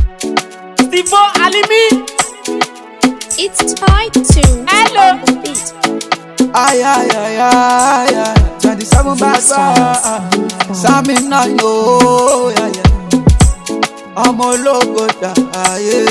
Stivo Alimi. It's tied to Hello. on the beat. Ay, ay, ay, ay, ay. 27 bad boy. Sami náà yóò yá yá. Ọmọ ológo dà ayé.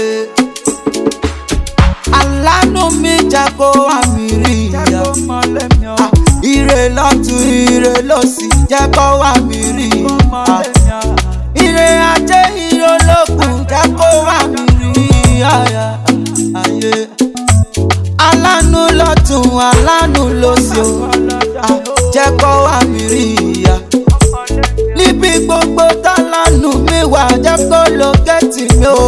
Alánú mi jẹ́ kó wá mi rí ìyá. Ah, Ire lọ́tún ire lọ́sì jẹ́ kó wá mi rí. Ah, Ire ajé ire olókùn jẹ́ kó wá mi rí. Ayé. Ayé alánú lọ́tún alánú lósì o Ah, jẹ́ kó wá mi rí ìyá níbi gbogbo tálánú mi wà jẹ́ kó lókẹ́tì mi o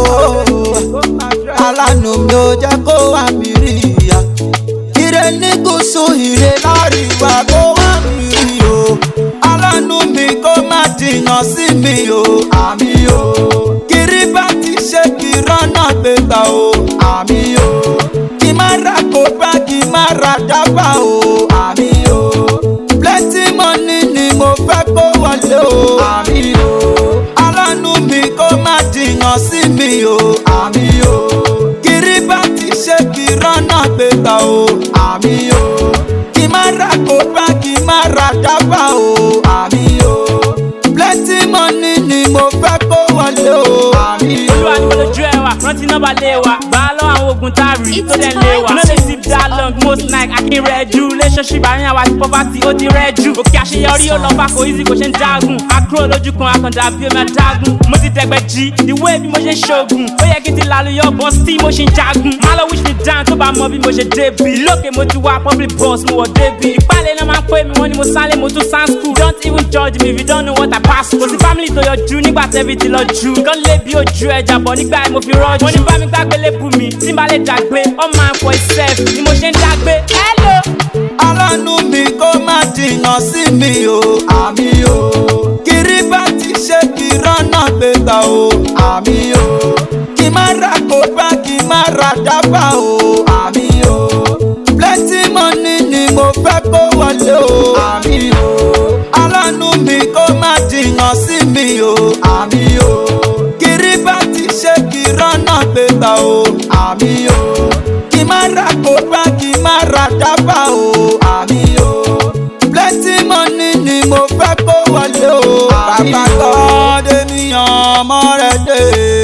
alánú mi ò jẹ́ kó wá mi rí ìyá ire ní gúúsù ire láríwá kó wá mi rí o alánú mi kó má jìnnà sí mi o àmì o kiri bá ti ṣe kí rọ́nà gbégbá o àmì o kí má ra kó bá kí má ra dábà o àmì o plenty money ni mo fẹ́ kó wọlé o àmì o alánú mi kó má jìnnà sí mi o àmì o kiri bá ti ṣe kí rọ́nà gbégbá o àmì o kí má ra kó bá kí má ra dábà o àmì o plenty money ni mo fẹ́ kó wọlé o àmì o. Olúwa ni mo lójú ẹ wa, rántí nọ́mbà lé wa. Gbà á lọ́wọ́ àwọn ogun tá a rí tó dẹ̀ lé wa. You no dey sip that long most night akin rẹ̀ jù. Relationship àárín àwa àti poverty ó ti rẹ̀ jù. Òkè àṣeyọrí ó lọ bá kò easy kò ṣe ń dágùn. Àkúrò lójú kan akàndá bí omi adágún. Mo ti dẹ̀gbẹ́ jí, ìwé bí mo ṣe ń ṣoògùn. Ó yẹ kí n ti lálùyọ̀ bọ́ sí mo ṣe ń jagun. Má lọ wish me down tó bá mọ bí mo ṣe débi. Lókè mo ti wá public bus mo wọ̀ débi. Ìpàlẹ̀ náà máa ń pè mí wọ́n ni mo sálé mo tún sound school. Don't even judge me if you don't know what I pass through. Kò sí family tó yọjú nígbà tẹ́bi ti lọ jù. Nǹkan lé bí ojú ẹja bọ̀ nígbà yẹn mo fi rọ́jú. Wọ́n ní bá mi gbàgbé lébù mi, tí n bá lè dàgbé. All man for himself ni mo ṣe ń dàgbé. Hello. alánú mi kó má jìnnà sí mi o àmì o kiri bá ti ṣe kí rọ́nà gbégbá o àmì o kí má ra kó bá kí má ra dábà o àmì o plenty money ni mo fẹ́ kó wọlé o àmì o alánú mi kó má jìnnà sí mi o àmì o kiri bá ti ṣe kí rọ́nà gbégbá o àmì o kí má ra kó bá kí má ra dábà o àmì o plenty money ni mo fẹ́ kó wọlé o bàbá kọ́ọ́dé níyàn ọmọ rẹ̀ dé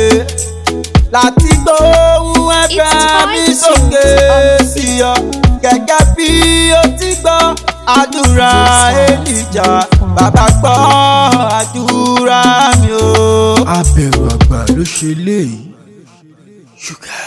láti gbóhùn ẹ̀fẹ̀ mi It's sókè time to sí ọ gẹ́gẹ́ bí o ti gbọ́ àdúrà èlìjà bàbá gbọ́ àdúrà mi o. abẹ̀rù àgbà ló ṣe léyìí ṣúgà.